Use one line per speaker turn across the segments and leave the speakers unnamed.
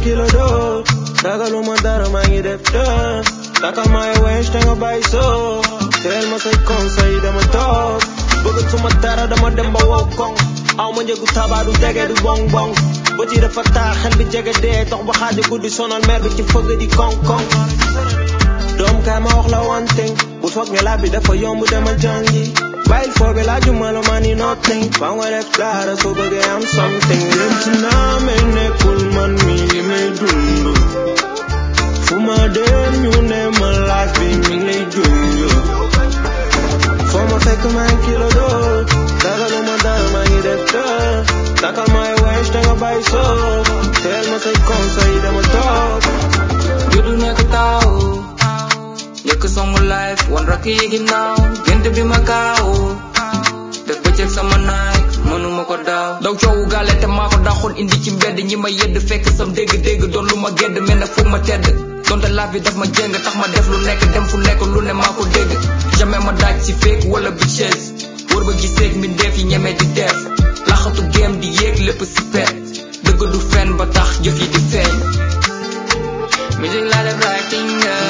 kilo doo ragaluma dara maa ngi def dër takal may wees te nga bàyyi soo teel ma say conseil dama toog bëggatuma dara dama dem ba wow koŋ aw ma njëgu tabaadu dege du bong bong bët yi dafa taa xel bi jege dee dox ba xaaja guddi sonal mer bi ci fëgg di koŋ koŋ doom kaay ma wax la one thing bu foog ne laa bi dafa yomb demal jàngi bàyyil foobe laaju ma la maa ni nothing faa nga def dara soo bëggee am something dem ci naa may nekkul man mi li may dund fu ma dem ñu ne ma laaj bi mi ngi lay junj foo ma fekk maa ngi kilo doo ragaluma dara maa ngi def dër takal may wees te nga bàyyi soo teel ma say conseil dama toog
juddu nekk taaw njëkk songu life wan rakk yi ginnaaw gént bi ma gaaw def bëccëg sama naaj mënuma ko daaw daw coowu gaale te maa ko daxoon indi ci mbedd ñi ma yedd fekk sam dégg-dégg doon lu ma gedd mel ne foog ma tedd donte laaf bi daf ma jéng tax ma def lu nekk dem fu nekk lu ne maa ko dégg jamais ma daaj si fake wala bitches wër ba giseeg mbindeef yi ñeme di def laxatu game di yéeg lépp si pet dëgg du fen ba tax jëf yi di feeñ musique laa def writing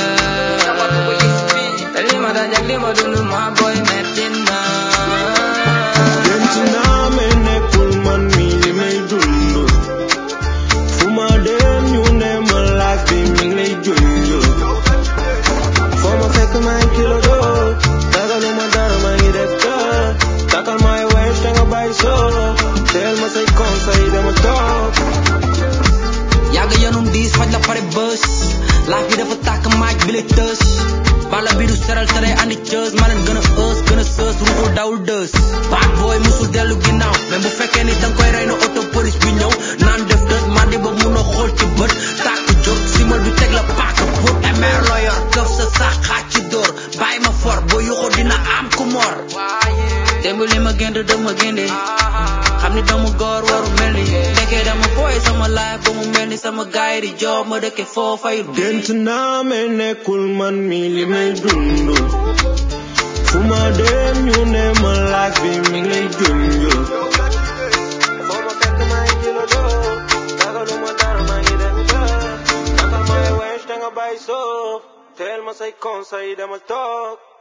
te li ma daj ak li ma dund ma boy metti na
dem ci naa may nekkul man mi li may dund fu ma dem ñu ne ma laaj bi mi ngi lay junj foo ma fekk maa ngi kilo doo ragaluma dara maa ngi def dër takal may wees te nga bàyyi soo teel ma say conseil dama toog
yàgg yanum diis faj la pare bës laaf bi dafa tàkk maaj bi lay tës bala bi du seral te day andi cës ma leen gën a ës gën a sës ruxul dawul dës bad boy musul dellu ginnaaw même bu fekkee ni danga koy rey na auto police bi ñëw naan def dës mandi ba mun a xool ci bët tàkk jóg simal bi teg la paak pour emer loo yor këf sa sax xaaj ci dóor bàyyi ma for boo yuxoo dina am ku mor démb li ma gént dama génde xam ni dama góor waru mel ni nekkee dama fooy sama life ba mu mel ni sama gaay di job ma dëkke foo fayul
gént naa may nekkul man mi li may dund fu ma dem ñu ne ma laaj bi mi ngi lay junj foo ma fekk maa ngi kilo doo ragaluma dara maa ngi def dër takal may wees te nga bàyyi soo teel ma say conseil dama toog